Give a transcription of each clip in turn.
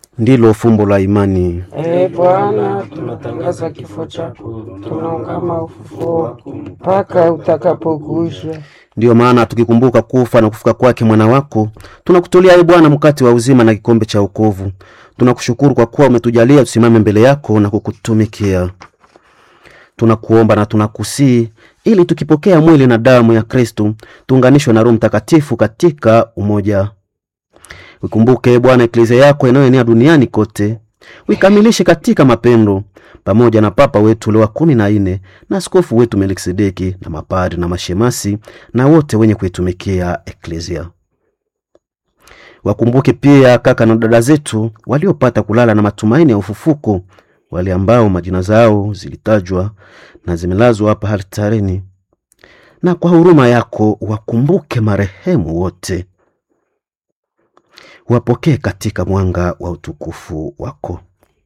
ndilo fumbo la imani. Ee Bwana, tunatangaza kifo chako, tunaungama ufufuo wako mpaka utakapokuja. Ndiyo maana tukikumbuka kufa na kufuka kwake mwana wako, tunakutolea e Bwana mkate wa uzima na kikombe cha wokovu. Tunakushukuru kwa kuwa umetujalia tusimame mbele yako na kukutumikia. Tunakuomba na tunakusii ili tukipokea mwili na damu ya Kristu tuunganishwe na Roho Mtakatifu katika umoja. Ukumbuke Bwana eklezia yako inayoenea duniani kote, uikamilishe katika mapendo, pamoja na Papa wetu Leo wa kumi na nne na askofu wetu Melkisedeki na mapadri na mashemasi na wote wenye kuitumikia eklezia. Wakumbuke pia kaka na dada zetu waliopata kulala na matumaini ya ufufuko, wale ambao majina zao zilitajwa na zimelazwa hapa altareni, na kwa huruma yako wakumbuke marehemu wote wapokee katika mwanga wa utukufu wako.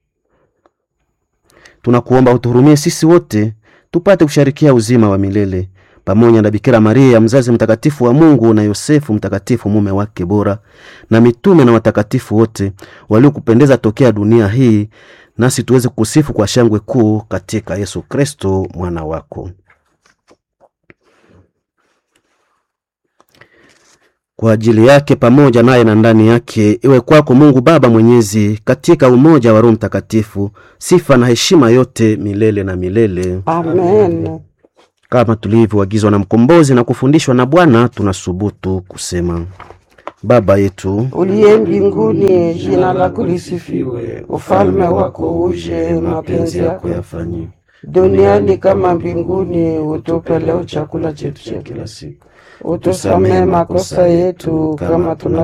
Tunakuomba utuhurumie sisi wote tupate kusharikia uzima wa milele pamoja na Bikira Maria mzazi mtakatifu wa Mungu na Yosefu mtakatifu mume wake bora na mitume na watakatifu wote waliokupendeza tokea dunia hii, nasi tuweze kusifu kwa shangwe kuu katika Yesu Kristo mwana wako. kwa ajili yake pamoja naye na ndani yake, iwe kwako Mungu Baba Mwenyezi, katika umoja wa Roho Mtakatifu, sifa na heshima yote milele na milele. Amen. Kama tulivyoagizwa na Mkombozi na kufundishwa na Bwana, tunasubutu kusema: Baba yetu Uliye mbinguni, jina lako lisifiwe, ufalme wako uje, mapenzi yako yafanyike duniani kama mbinguni. Utupe leo chakula chetu cha kila siku, utusamehe makosa yetu kama tuna